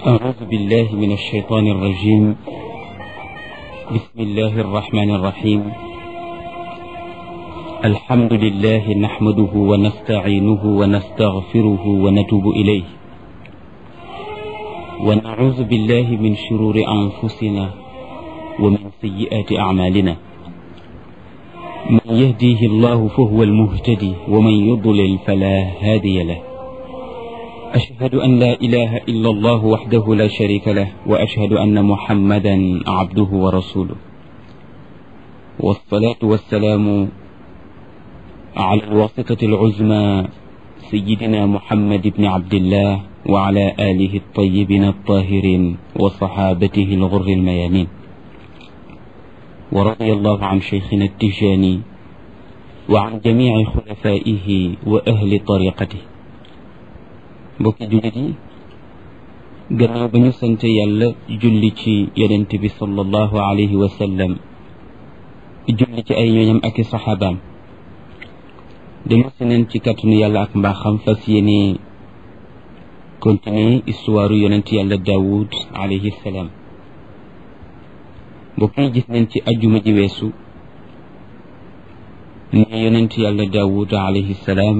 أعوذ بالله من الشيطان الرجيم بسم الله الرحمن الرحيم الحمد لله نحمده ونستعينه ونستغفره ونتوب إليه ونعوذ بالله من شرور أنفسنا ومن سيئات أعمالنا من يهديه الله فهو المهتدي ومن يضلل فلا هادي له أشهد أن لا إله إلا الله وحده لا شريك له وأشهد أن محمدا عبده ورسوله والصلاة والسلام على الواسطة العزمى سيدنا محمد بن عبد الله وعلى آله الطيبين الطاهرين وصحابته الغر الميامين ورضي الله عن شيخنا التجاني وعن جميع خلفائه وأهل طريقته mbokki jullit yi gannaaw ba ñu sante yàlla julli ci yonent bi sallallahu alayhi wa sallam julli ci ay ñooñam ak i saxaabaam dañu si neen ci kàttanu yàlla ak mbaaxam fas yéene continuer histoire yonent yàlla daawud alayhi salaam mbokk yi gis neen ci ajjuma ji weesu ne yonent yàlla daawud alayhi salaam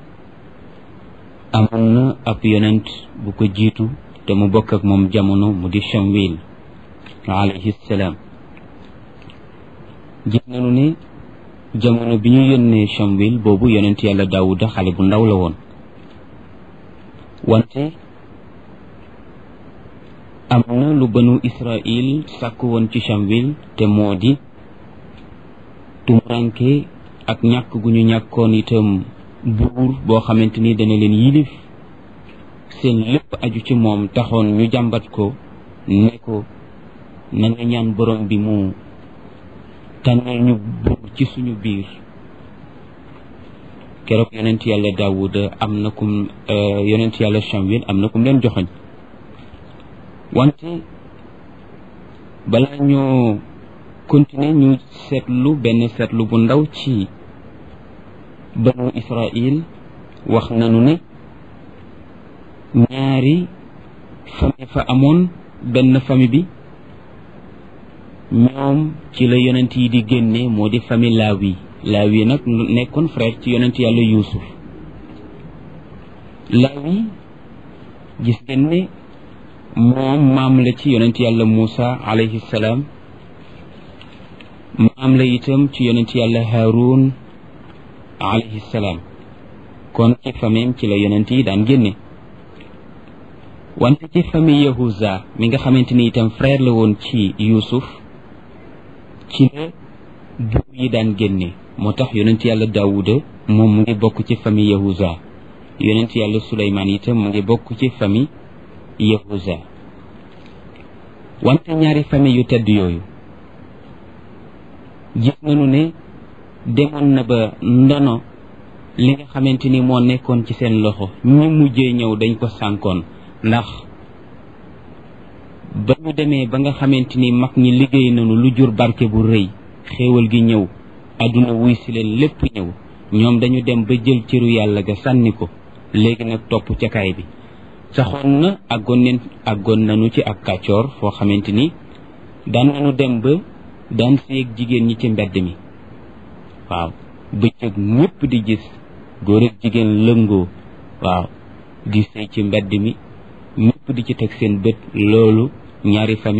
amoon na ab yonent bu ko jiitu te mu bokk ak moom jamono mu di Shamwil alayhi salaam gis nañu ne jamono bi ñu yónnee Shamwil boobu yonent yàlla Daawuda xale bu ndaw la woon wante am na lu banu Israil sàkk woon ci Shamwil te moo di tumuranke ak ñàkk gu ñu ñàkkoon itam buur boo xamante ni dana leen yilif seen lépp aju ci moom taxoon ñu jàmbat ko ne ko na nga ñaan borom bi mu tànnal ñu buur ci suñu biir keroog yonent yàlla daawuda am na kum yonent yàlla Shamwil am na kum leen joxoñ wante balaa ñoo continuer ñu seetlu benn seetlu bu ndaw ci banu israil wax nañu ne ñaari famille fa amoon benn famille bi ñoom ci la yonent yi di génne moo di famille laawi laawi nag nekkoon frère ci yonent yàlla yuusuf laawi gis ngeen ne moom maam la ci yonent yàlla muusa alayhi salaam maam la itam ci yonent yàlla haarun alayhi salaam kon ci famille ci la yonent yi daan génne wante ci famille yahuza mi nga xamante ni itam frère la woon ci yuusuf ci la buur yi daan génne moo tax yonent yàlla daawuda moom mu ngi bokk ci famille yahuza yonent yàlla suleymaan itam mu ngi bokk ci famille yahuza wante ñaari famille yu tedd yooyu gis nañu ne demoon na ba ndono li nga xamante ni moo nekkoon ci seen loxo ñi mujjee ñëw dañ ko sànkoon ndax ba ñu demee ba nga xamante ni mag ñi liggéey nañu lu jur barke bu rëy xéewal gi ñëw àdduna wuy si leen lépp ñëw ñoom dañu dem ba jël cëru yàlla ga sànni ko léegi nag topp ca kaay bi saxoon na àggoon neen àggoon nañu ci ak kàccoor foo xamante ni daan nañu dem ba daan séeg jigéen ñi ci mbedd mi waaw bëccëg ñëpp di gis góor ak jigéen lëngoo waaw di sëy ci mbedd mi ñëpp di ci teg seen bët loolu ñaari famille